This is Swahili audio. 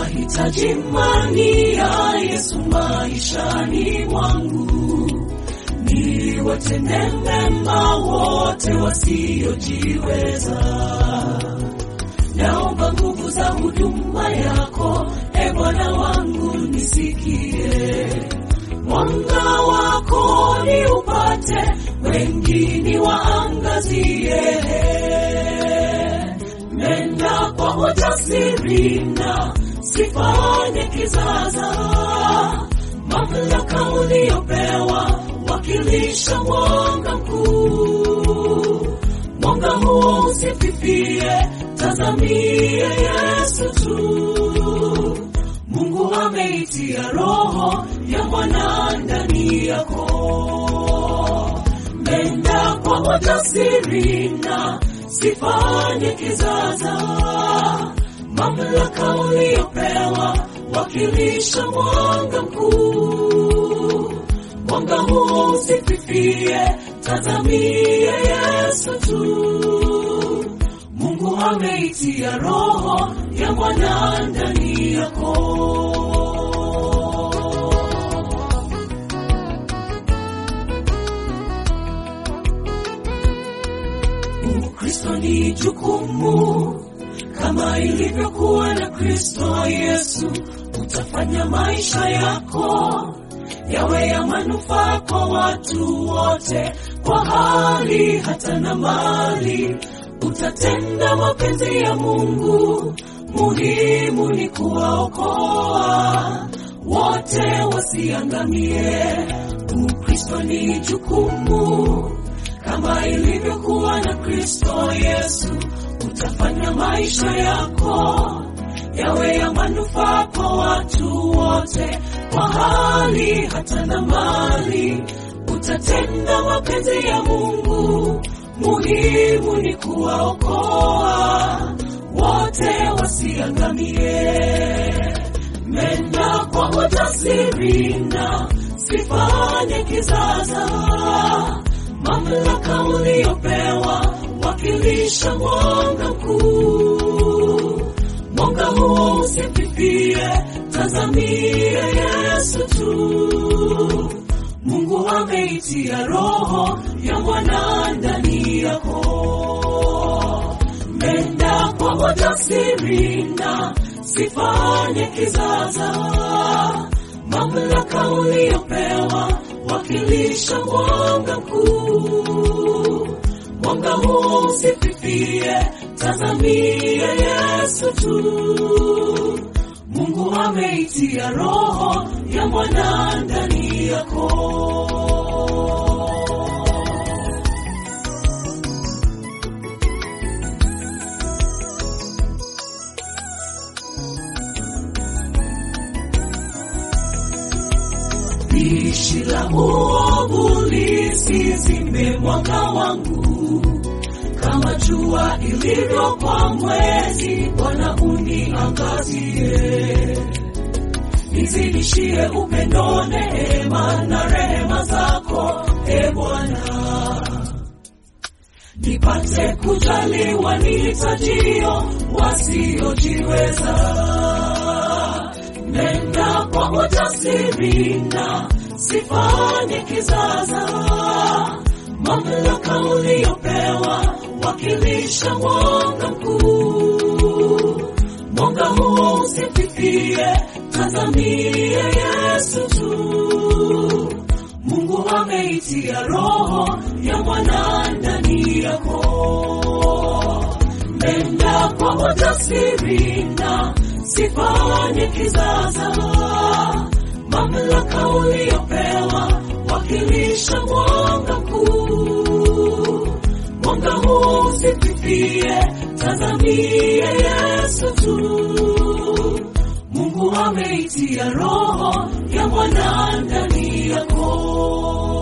Nahitaji imani ya Yesu maishani mwangu, niwatende mema wote wasiojiweza. Naomba nguvu za huduma yako, e Bwana wangu, nisikie mwanga wako ni upate, wengine waangazie. Nenda kwa ujasiri na sifanye kizaza, mamlaka uliopewa wakilisha mwanga mkuu. Mwanga huo usififie, tazamie Yesu tu. Mungu ameitia roho ya mwana ndani yako. Nenda kwa ujasiri na sifanye kizaza, mamlaka uliopewa wakilisha mwanga mkuu. Mwanga huo usififie, tazamie Yesu tu. Mungu ameitia roho ya mwana ndani yako. Ukristo ni jukumu kama ilivyokuwa na Kristo Yesu. Utafanya maisha yako yawe ya manufaa kwa watu wote, kwa hali hata na mali. Utatenda mapenzi ya Mungu, muhimu ni kuwaokoa wote wasiangamie. Ukristo ni jukumu kama ilivyokuwa na Kristo Yesu. Utafanya maisha yako yawe ya manufaa kwa watu wote, kwa hali hata na mali. Utatenda mapenzi ya Mungu, muhimu ni kuwaokoa wote wasiangamie. Nenda kwa ujasiri na sifanye kizaza, mamlaka uliopewa wakilisha mwanga mkuu. Mwanga huo usififie, tazamie Yesu tu. Mungu ameitia roho ya mwana ndani yako. Nenda kwa ujasiri na sifanye kizaza, mamlaka uliopewa wakilisha mwanga mkuu. Mwanga huo usififie, tazamie Yesu tu. Mungu ameitia roho ya mwana ndani yako. Pishi la uovu lisizime mwanga wangu, kama jua ilivyo kwa mwezi. Bwana uniangazie, nizidishie upendo, neema na rehema zako, e Bwana, nipate kujaliwa nihitajio wasiojiweza. Nenda kwa ujasiri na sifanye kizaza, mamlaka uliopewa wakilisha mwanga mkuu. Mwanga huo usififie, tazamie Yesu tu. Mungu ameitia roho ya mwana ndani yako. Nenda kwa ujasiri na sifanye kizaza, mamlaka uliopewa wakilisha mwanga mkuu. Mwanga huo usififie, tazamie Yesu tu. Mungu ameitia roho ya mwana ndani yako.